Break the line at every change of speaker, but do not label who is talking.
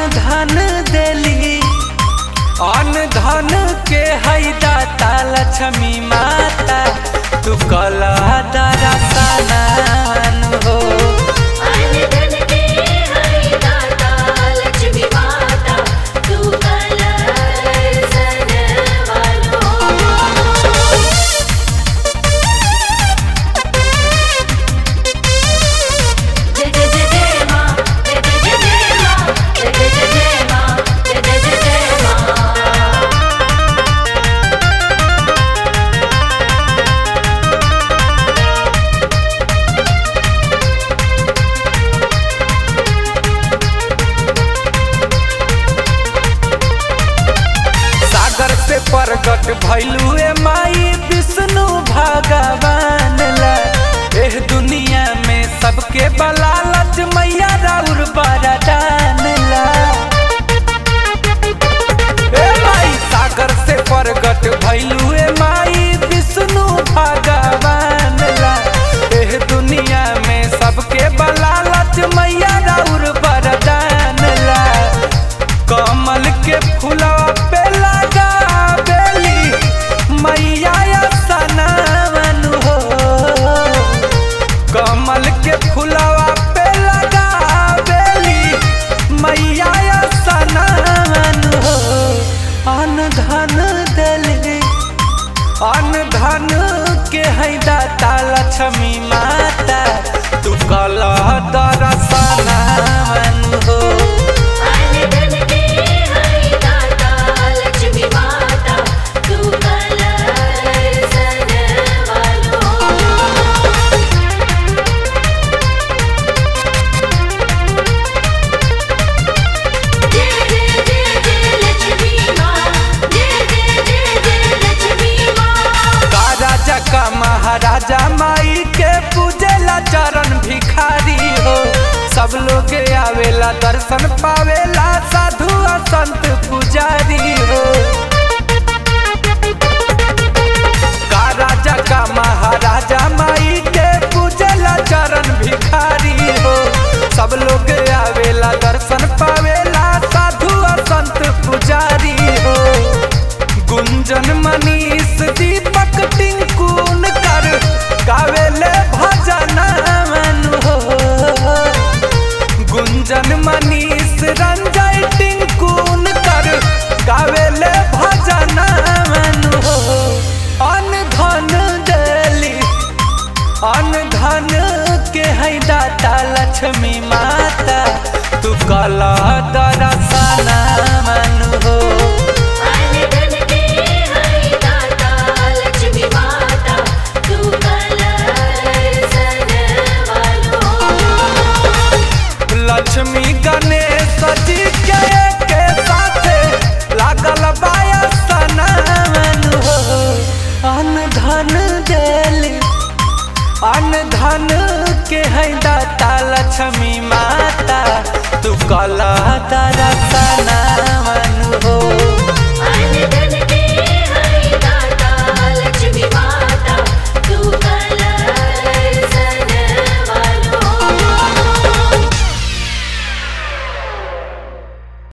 धन देली अन धन के है दाता लक्ष्मी माता तू कला दरसनान हो
अन धन के है दाता लक्ष्मी माता तू कलसन वालो जय जय जय जय माँ जय जय जय जय माँ जय जय जय जय माँ जय जय जय जय माँ
सागर से प्रकट भैलू ए माई विष्णु भगवान ला एह दुनिया में सबके बलालच मैया राउर बरदान ला ए माई सागर से प्रकट भैलू ए माई विष्णु भगवान ला एह दुनिया में सबके बलालच मैया राउर बरदान ला कमल के फूलवा पे लगा बेली मैया या सनावन हो कमल के फूलवा पे लगा बेली मैया या सनावन हो अन धन देली अन धन के है दाता लक्ष्मी माता तू कला दरसनावन हो
अन धन के है दाता लक्ष्मी माता तू कलसन वालो जय जय जय जय लक्ष्मी माँ जय जय जय जय लक्ष्मी माँ
का राजा का महाराजा माई के पूजेला चरण भिखारी हो सब लोग आवेला दर्शन पावेला साधु और संत पुजारी हो का राजा का महाराजा माई के पूजेला चरण भिखारी हो सब लोग आवेला दर्शन पावेला साधु और संत पुजारी हो गुंजन मनीष दीपक टिंकुन कर गावेले भजन हो गुंजन मनीष रंजय टिंकुन कर गावेले भजन हो अन धन देली अन धन के है दाता लक्ष्मी माता तू कला दरसनावन हो
अन धन के है दाता लक्ष्मी माता तू कलसन वालो
लक्ष्मी गणेश जी के के साथे लागल बाया सनावन हो अन धन देली अन धन के है दाता लक्ष्मी माता तू कला दरा